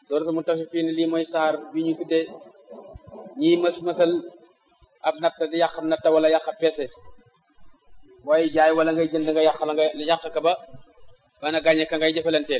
suratul mutaffifin lii mooy saar bi ñu tuddee ñii mës mësal ab natt di yàq natt wala yàq peese booy jaay wala ngay jënd nga yàq la nga yàq ka ba bana gàñe ka ngay jëfalanteel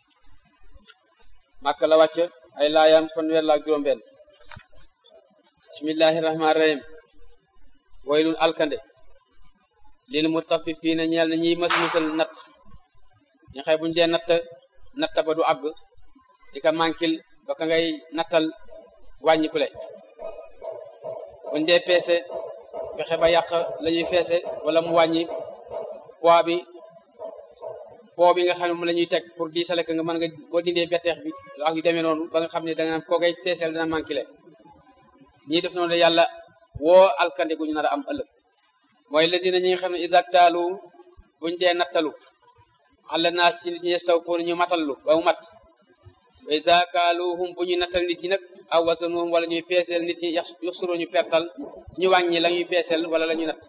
màkk la wàcc ay laayam fanweer la ak juróom benn bismillahi rahmaani rahim waylun alkande lil mutaffifina ñeel na ñiy mës mësal natt ñu xëy buñu dee natt natt ba du àgg di ka mànkil ba ka ngay nattal wàññikule buñ dee peese fexe ba yàq la ñuy feese wala mu wàññi poids bi poids bi nga xam ne moom la ñuy teg pour diisale ka nga mën nga boo dindee betteex bi ak yu demee noonu ba nga xam ne danga koo ngay teeseel dana mànkile ñii def noonu de yàlla woo alkande gu ñu nar a am ëllëg mooy la dina ñi nga xam ne isaktaalu buñ dee nattalu àlla naas ci nit ñi staw foonu ñu matallu ba mu mat wa isa kaaluhum bu ñu nattal nit ñi nag aw wasanuhum wala ñuy peeseel nit ñi yuxsuru ñu pertal ñu wàññi la ñuy peeseel wala la ñuy natt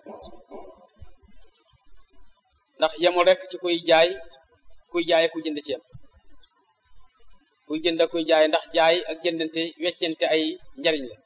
ndax yemul rek ci kuy jaay kuy jaay ku jënd ci yam kuy jënd kuy jaay ndax jaay ak jëndante weccente ay njariñ la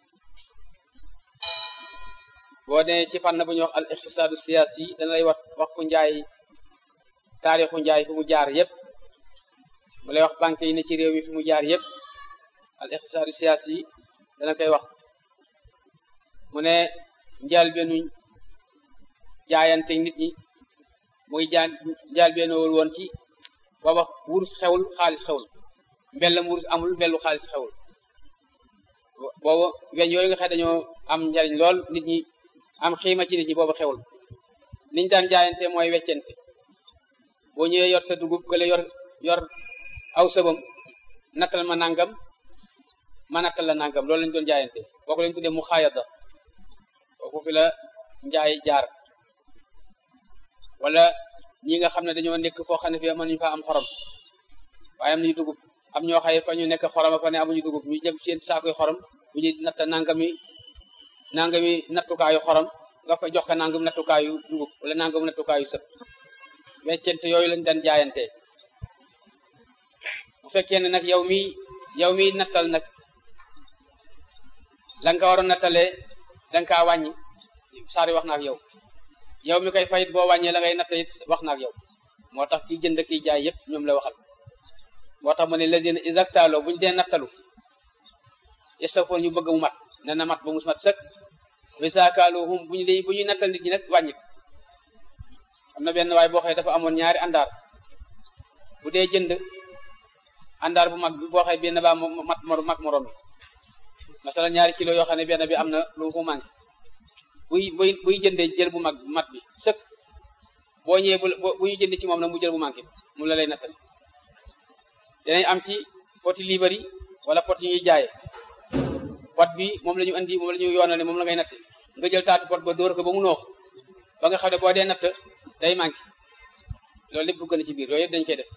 boo nee ci fànn bu ñuy wax al iqtisaadu siyaasi yi dana lay wax wax ku njaay taarixu njaay fi mu jaar yépp mu lay wax banque yi ne ci réew mi fi mu jaar yépp al iqtisaadu siyaasi yi dana koy wax mu ne njaal beenu jaayante nit ñi muy jaan njaal beenowul woon ci booba wurus xewul xaalis xewul mbellam wurus amul mbellu xaalis xewul booba weñ yooyu nga xam dañoo am njariñ lool nit ñi am xiima ci nit ñi booba xewul niñ daan jaayante mooy weccente boo ñëwee yor sa dugub kële yor yor aw sëbam nattal ma nangam ma nattal la nangam loolu lañ doon jaayante boo ko lañ tuddee mu xaayada kooku fi la njaay jaar wala ñi nga xam ne dañoo nekk foo xam ne fi mënuñu fa am xorom waaye am nañu dugub am ñoo xaye fa ñu nekk xorom fa ne amuñu dugub ñu jëm seen saakoy xorom bu ñuy natt nangami nangami nattukaayu xorom nga fa jox ko nangam nattukaayu dugub wala nangam nattukaayu sëb weccente yooyu lañ daan jaayante bu fekkee ne nag yow mi yow mi nattal nag la nga waroon nattalee da nga kaa wàññi saari wax na ak yow yow mi koy fayit boo wàññee la ngay natt it wax na ak yow moo tax kiy jënd kiy jaay yëpp ñoom la waxal moo tax ma ne la dina exactalo buñu dee nattalu istafoor ñu bëgg mu mat ne na mat ba mu mat sëkk wisaakaaluhum bu ñu lay bu ñuy nattal nit ñi nag wàññi ko am na benn waay boo xëy dafa amoon ñaari àndaar bu dee jënd àndaar bu mag bi boo xëy benn baa mat mag morom bi masala ñaari kilo yoo xam ne benn bi am na lu mu manqué buy buy buy jëndee jël bu mag mat bi sëkk boo ñëwee bu bu ñu jënd ci moom nag mu jël bu manqué mu la lay nattal dinañ am ci poti libari wala pot yi ñuy jaaye pot bi moom la ñu andi moom la ñu yoonal ne moom la ngay natt nga jël taatu pot ba dóor ko ba mu noox ba nga xam ne boo dee natt day manqué loolu lépp dugg na ci biir yooyu yëpp dañ koy def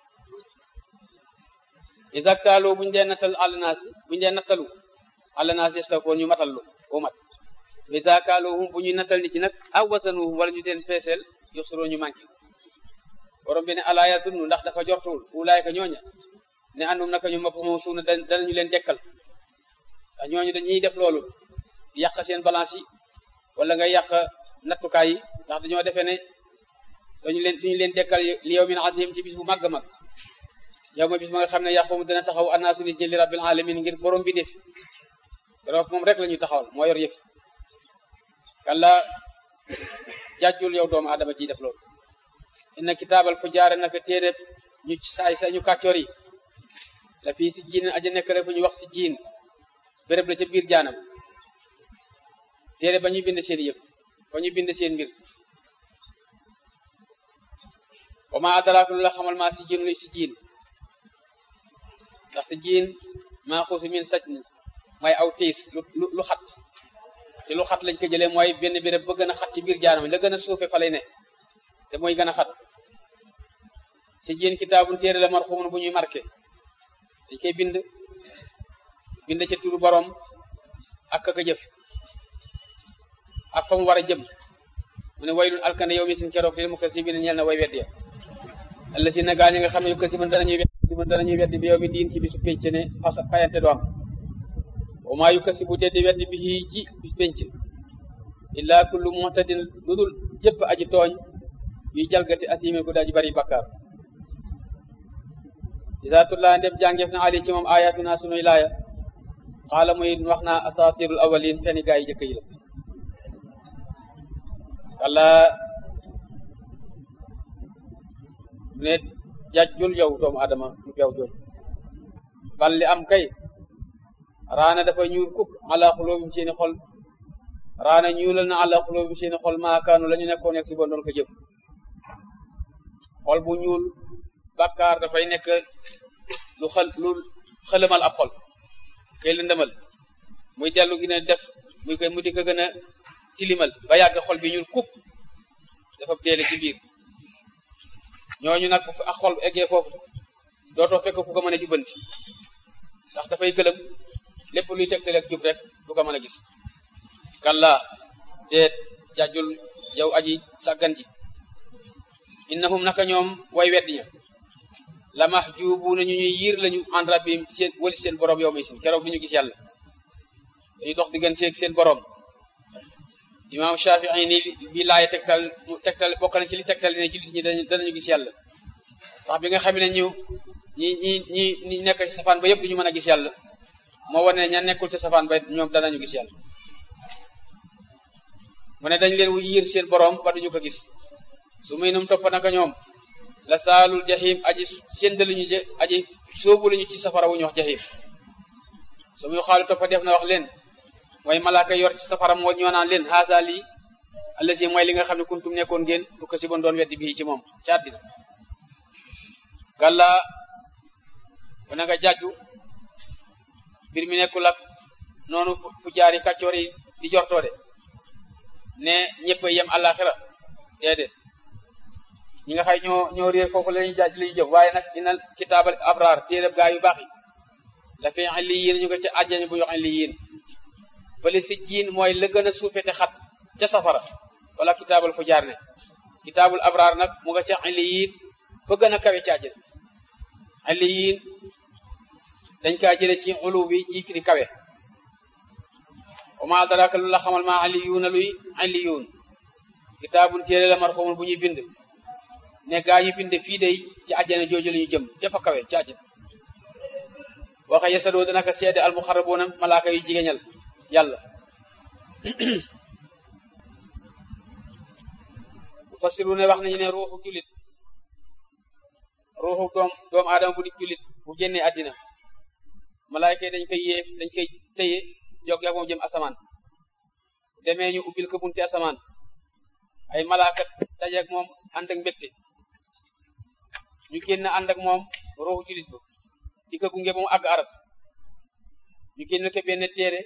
exactalo buñu dee nattal àllnaas buñu dee nattalu àllnaas yestafoon ñu matal lu bu mat isakaluhum bu ñuy nattal nit ci nag aw wasanuhum wala ñu deen peeseel yoxsuroo ñu manqué borom bi ne alaa yazunnu ndax dafa jortuwul ulaayka ñooña ne andum naka ñu mapp moom suuna danañu leen dekkal ndax ñooñu dañuy def loolu yàq seen balance yi wala nga yàq nattukaay yi ndax dañoo defee ne dañu leen duñu leen dekkal li yawmin azim ci bis bu màgg mag yow ma bis ma nga xam ne yàqumu dana taxaw annaasu nit ñi li rabbil alamin ngir borom bi def keroog moom rek la ñuy taxawal moo yor yëf kalla jàjjul yow doomu adama ji def loolu inna kitaabal fu jaare naka téere ñu saay sa ñu kàccoor yi la fii si jiin aja nekk rek fu ñu wax si jiin béréb la ca biir jaanam téere ba ñu bind seen yëf ba ñu bind seen mbir wa ma adraaka lu la xamal maa si jiin luy si jiin ndax si jiin maa xuusu min saj mooy aw tiis lu lu xat ci lu xat lañ ko jëlee mooy benn béréb ba gën a xat ci biir jaanam la gën a suufe fa lay ne te mooy gën a xat si jiin kitaabun téere la marxumun bu ñuy marqué dañ koy bind bind ca turu borom ak ka jëf ak fa mu war a jëm mu ne waylun alkande yow mi sin keroog lil mukazzibina ñeel na way wedd ya alla si na gaañ nga xam ne yu kasi man danañuy wedd si mu danañuy weddi bi yow mi diin ci bisu pénc ne fasa fayante du am wa maa yukasi bu deddi weddi bi ci bis pénc illaa kullu mu'tadin lu dul jëpp aji tooñ yuy jalgati asime ku daji bari bakkaar isaatullaa ndem jàngeef na ali ci moom ayatuna sunuy laaya xaala muy wax naa asatirul awalin feni gaa yi jëkk yi la kalla ne jajjul yow doomu adama mu beew joon bal li am kay raana dafa ñuul kuk ala xulóobim seeni xol raana ñuulal na ala xulóobim seeni xol maakaanu la ñu nekkoon nekk si bon doon ko jëf xol bu ñuul bàkkaar dafay nekk lu xel lu xëlëmal ab xol kay lëndëmal muy dellu gi ne def muy koy mu di ko gën a tilimal ba yàgg xol bi ñuul kuk dafa deele ci biir ñooñu nag bu ak xol eggee foofu dootoo fekk ku ko mën a jubbanti ndax dafay gëlëm lépp luy tegtale ak jub rek du ko mën a gis kalla deet jàjjul yow aji sàggan ji innahum naka ñoom way weddi ña la mahjubuuna ñu ñuy yiir lañu an rabbihim ci seen wali seen borom yow may sin keroog du ñu gis yàlla dañuy dox digganteeg seen borom imaam Shafii ni bi laay tegtal tegtal bokk na ci li tegtal ne jullit ñi danañu gis yàlla ndax bi nga xam ne ñu ñi ñi ñi ñi nekk ci safaan ba yëpp duñu mën a gis yàlla moo wane ne ña nekkul ci safaan ba ñoom danañu gis yàlla mu ne dañ leen wu yiir seen borom ba duñu ko gis su muy num topp naka ñoom la saalul jahim aji séndaluñu je aji sóobu lañu ci safara wu ñu wax jahim su muy xaalu toppa def na wax leen mooy malaaka yor ci safara moo ñoo naan leen haasa lii allasi mooy li nga xam ne kuntum nekkoon ngeen du ko si bon doon weddi bii ci moom ci àddina gàlla bu na nga jàjju mbir mi nekkul ak noonu fu jaari kàccoor yi di jortoo de ne ñëpp yem àllaaxira déedéet ñi nga xay ñoo ñoo réer foofu lañuy jaaj lañu jëm waaye nag inal kitaabal abraar téereb gaa yu baax yi la fi illiyin ñu ko ca àjjana bu ñu wax illiyin fële si jiin mooy la gën a suufete xat ca safara wala kitaabal fu jaar ne kitaabul abraar nag mu nga ca illiyin fa gën a kawe ci àjjana illiyin dañ kaa jële ci ulu bi ji firi kawe wa ma adraka lu la xamal ma illiyuuna luy illiyuun kitaabun téere la marxumun bu ñuy bind ne gaa yi bind fii day ci àjjana jooju la ñu jëm dafa kawe ci àjjana waxe yasadoo dana ko seede al muxarrabuuna malaaka yu jigéñal yàlla fasiru ne wax nañu ne ruuxu julit ruuxu doom doomu aadama bu di julit bu génnee àddina malaayka yi dañ koy yee dañ koy téye jog yak moom jëm asamaan demee ñu ubbil ko bunti asamaan ay malaakat dajeeg moom ànd ak mbégte ñu génn ànd ak moom ruuxu julit ba di ko gunge moom àgg aras ñu génn ko benn téere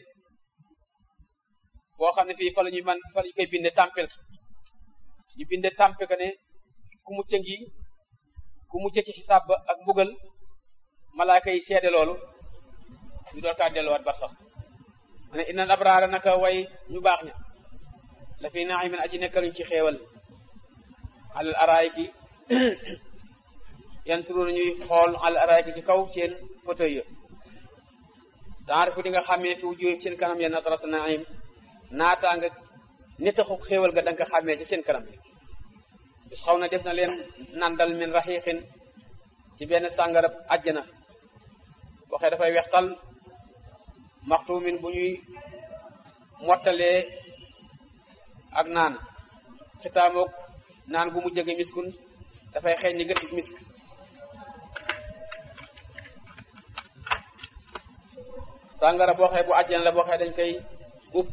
boo xam ne fii fa la ñuy man fa la ñu koy binde tàmpel ñu binde tàmpe ko ne ku mucc ngi ku mucc ci xisaab ba ak mbugal malaaka yi seede loolu ñu door kaa delluwaat bar sax ma ne innal abraara naka way ñu baax ña la fi naimin aji nekkaluñ ci xeewal alal araayiki yanturuuna ñuy xool alal araayiki ci kaw seen fauteuil ya taarifu di nga xàmmee fi wujuhim seen kanam ya natrata naim naataa nga nitaxu xéewal ga danga ko xàmmee ci seen kanam bis xaw na def na leen nandal min raxiixin ci benn sàngarab àjjana waxee dafay wextal maxtuumin bu ñuy mottalee ak naan xitaamoog naan gu mu jege miskun dafay xeeñ ni gëtug misk sàngara boo xee bu àjjana la boo xee dañ koy ub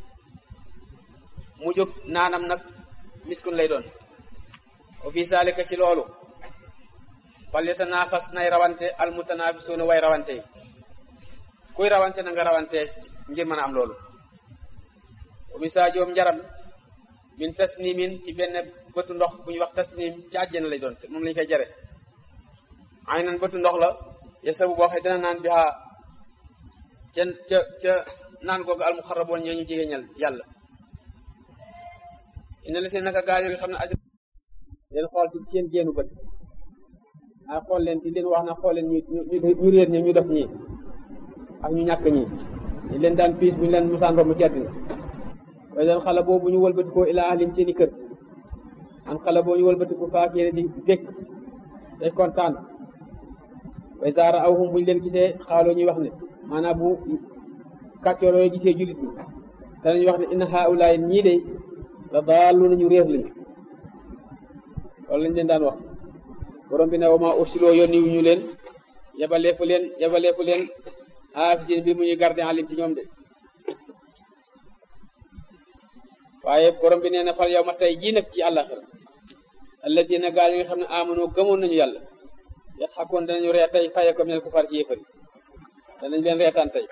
mu jóg naanam nag miskun lay doon wa fi saalika ci loolu fal yatanaafas nay rawante al mutanaafisuuna way rawante yi kuy rawante na nga rawante ngir mën a am loolu wa misaajoom njaram min tasnimin ci benn bëtu ndox bu ñuy wax tasnim ci àjjana lay doon moom lañu koy jare ay nan bëtu ndox la yesabu boo xee dina naan bi xaa ca ca ca naan googu al muxarraboon ñoo ñu jigéñal yàlla ina la seen naka gaa yi nga xam ne aju leen xool ci seen génnu bët ay xool leen di leen wax na xool leen ñu ñu réer ñi ñu def ñii ak ñu ñàkk ñi ñu leen daan piis bu ñu leen musaan romb ci àddina waaye leen xale boobu ñu wëlbatikoo ilaa ahlim seeni kër an xale boobu ñu wëlbatiku faak yéene di békk day kontaan way zaara aw hum bu ñu leen gisee xaaloo ñuy wax ne maanaam bu kàccooroo yi gisee jullit ñi danañu wax ne inna haulaay ñii de la daalu nañu réer lañu loolu lañ leen daan wax borom bi ne wa maa ursiloo yónni wu ñu leen yabaleefu leen yabaleefu leen haafisin bi mu ñuy garde alim ci ñoom de waaye borom bi nee na fal yow ma tey jii nag ci àllaxira allazina gaal yi nga xam ne amanoo gëmoon nañu yàlla yat xakkoon danañu ree tey faye ko minel kufaar ci yéefari danañ leen reetaan tey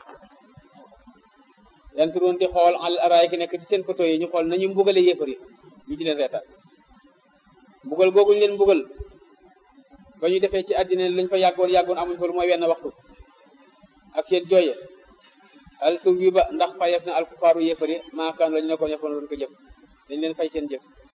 yanturoon di xool al araay ki nekk ci seen photo yi ñu xool nañu mbugale yéefari ñu di leen reetaan mbugal googu ñu leen mbugal ba ñu defee ci àddina lañ fa yàggoon yàggoon amuñ fa lu mooy wenn waxtu ak seen jooye al su wi ba ndax fayef na alkufaaru yéefari maakaan lañu nekkoon defoon doon ko jëf dañ leen fay seen jëf